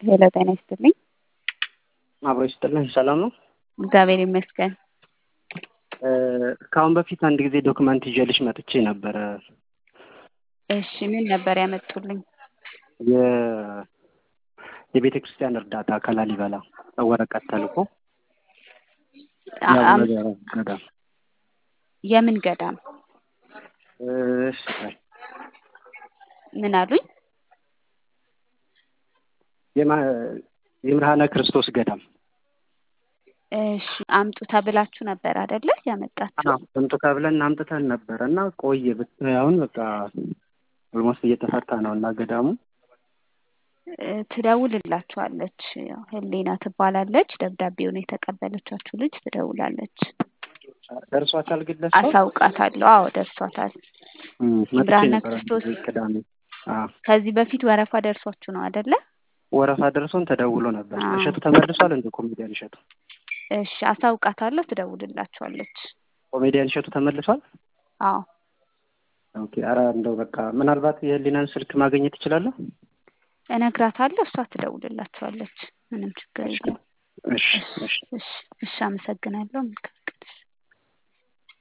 ሄሎ ጤና ይስጥልኝ። አብሮ ይስጥልን። ሰላም ነው? እግዚአብሔር ይመስገን። ከአሁን በፊት አንድ ጊዜ ዶክመንት ይዤልሽ መጥቼ ነበረ። እሺ ምን ነበር ያመጡልኝ? የ- የቤተ ክርስቲያን እርዳታ ከላሊበላ ወረቀት ተልኮ አ- አም- የአቡነ ገዳም የምን ገዳም? እሺ ቆይ። ምን አሉኝ? የማ- የምርሃነ ክርስቶስ ገዳም እሺ አምጡ ተብላችሁ ነበር አይደለ ያመጣችሁ? ስንቱ ተብለን አምጥተን ነበረ እና ቆየ ብት- አሁን በቃ ኦልሞስት እየተፈታ ነው እና ገዳሙ እ፣ ትደውልላችኋለች። ያው ህሊና ትባላለች። ደብዳቤውን የተቀበለቻችሁ ልጅ ትደውላለች። ደርሷታል ግን ለሷ አሳውቃታለሁ። አዎ ደርሷታል። እም፣ መጥቼ ብርሃነ ነበረ ክርስቶስ ቅዳሜ አዎ ከዚህ በፊት ወረፋ ደርሷችሁ ነው አይደለ? ወረፋ ደርሶን ተደውሎ ነበር። አዎ። እሸቱ ተመልሷል እንደ ኮሜዲያን እሸቱ እሺ አሳውቃታለሁ። ትደውልላችኋለች። ኮሜዲያን እሸቱ ተመልሷል። አዎ ኦኬ። ኧረ እንደው በቃ ምናልባት የህሊናን ስልክ ማግኘት እችላለሁ? እነግራታለሁ። እሷ ትደውልላችኋለች። ምንም ችግር የለም። እሺ እሺ እሺ እሺ፣ አመሰግናለሁ። መልካም